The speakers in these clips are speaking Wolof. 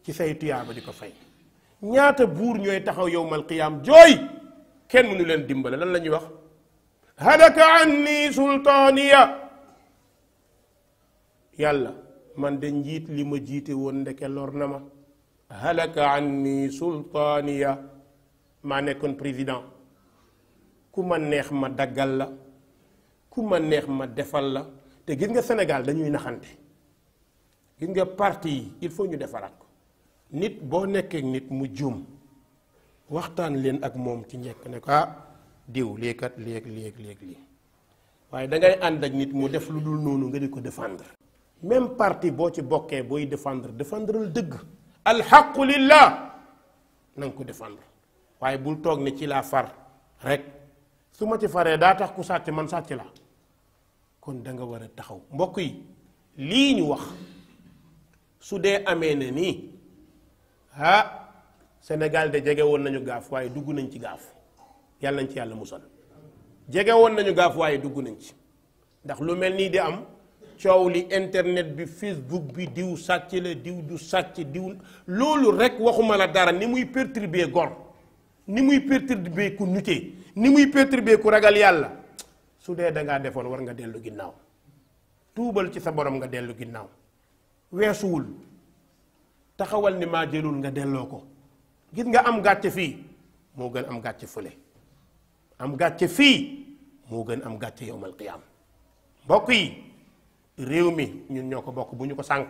ci say tuyaaba di ko fay ñaata buur ñooy taxaw yowmal qiyaam jooy kenn mënu leen dimbale lan la ñuy wax halaka anni sultaaniya yàlla man de njiit li ma jiite woon ndeke lor na ma halaka anni sultaaniya maa nekkoon président ku ma neex ma daggal la ku ma neex ma defal la te gis nga Sénégal dañuy naxante gis nga parti yi il faut ñu defaraat ko nit boo nekkee nit mu juum waxtaan leen ak moom ci njëkk ne ko ah diw lii kat léeg léeg léeg lii waaye da ngay ànd ak nit mu def lu dul noonu nga di ko défendre même parti boo ci bokkee booy défendre défendral dëgg alxaqu lillah na nga ko défendre waaye bul toog ne ci laa far rek su ma ci faree daa tax ku sàcc man sàcc la kon da nga war a taxaw mbokk yi lii ñu wax su dee amee ne nii ah Sénégal de jege woon nañu gaaf waaye dugg nañ ci gaaf yàlla nañ ci yàlla musal jege woon nañu gaaf waaye dugg nañ ci ndax lu mel nii di am coow li internet bi Facebook bi diw sàcc la diw du sàcc diw loolu rek waxuma la dara ni muy perturber gor ni muy perturber ku nutee ni muy perturber ku ragal yàlla su dee dangaa defoon war nga dellu ginnaaw tuubal ci sa borom nga dellu ginnaaw weesuwul taxawal ni maa jëlul nga delloo ko gis nga am gàcce fii moo gën am gàcce fële am gàcce fii moo gën am gàcce yowmal qiyaam mbokk yi réew mi ñun ñoo ko bokk bu ñu ko sànk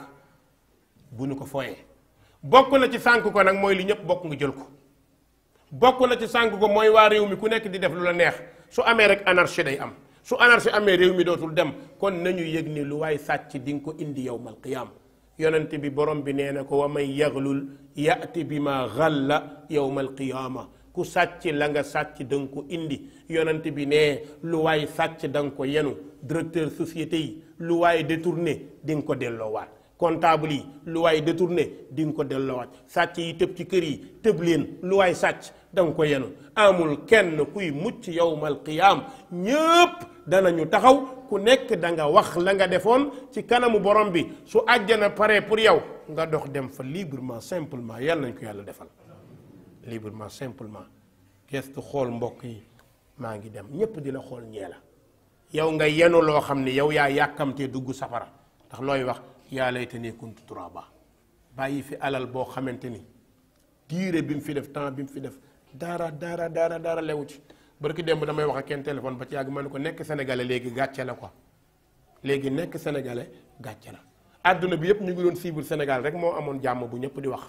bu ñu ko foyee bokk na ci sànk ko nag mooy li ñëpp bokk nga jël ko bokk na ci sànk ko mooy waa réew mi ku nekk di def lu la neex su amee rek anarchie day am su anarchie amee réew mi dootul dem kon nañu yëg ni lu waay sàcc di nga ko indi yowmal qiyaam yonent bi borom bi nee na ko wa man yaglul yati bi ma xalla yowmal qiyaama ku sàcc la nga sàcc da nga ko indi yonent bi nee lu waay sàcc da nga ko yenu directeur société yi lu waay détourné di nga ko delloowaat comptable yi lu waay détourné di nga ko delloowaat sàcc yi tëb ci kër yi tëb leen lu waay sàcc da nga ko yenu amul kenn kuy mucc yowmal qiyaam ñëpp danañu taxaw ku nekk da nga wax la nga defoon ci kanamu borom bi su àjjana pare pour yow nga dox dem fa librement simplement yàlla nañ ko yàlla defal librement simplement gestu xool mbokk yi maa ngi dem ñépp di la xool ñee la yow nga yenu loo xam ne yow yaa yàkkamtee dugg safara ndax looy wax yaa laytanii kuntu turaaba bàyyi fi alal boo xamante ni diire bi mu fi def temps bi mu fi def dara dara dara dara lewu ci barki démb damay wax ak kenn téléphone ba ci yàgg ma ne ko nekk sénégalais léegi gàcce la quoi léegi nekk sénégalais gàcce la àdduna bi yëpp ñu ngi doon cible Sénégal rek moo amoon jàmm bu ñëpp di wax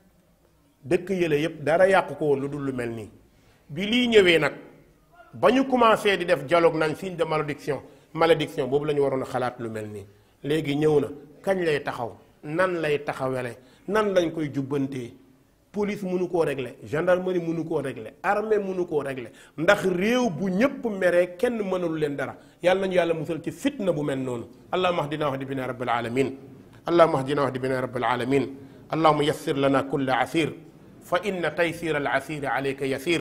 dëkk yële yëpp dara yàqu ko woon lu dul lu mel nii bi lii ñëwee nag ba ñu commencé di def dialogue nañ signe de malédiction malédiction boobu la ñu waroon a xalaat lu mel nii léegi ñëw na kañ lay taxaw nan lay taxawele nan lañ koy jubbantee police mënu koo régler gendarmerie mënu koo régler armée mënu koo régler ndax réew bu ñëpp meree kenn mënul leen dara yàlla nañu yàlla musal ci fitna bu mel noonu allahumma ahdina wahdi bina rabbil alamin allahumma ahdina wahdi bina rabbil alamin allahumma yassir lana kulla asir fa inna taysir al asir alayka yasir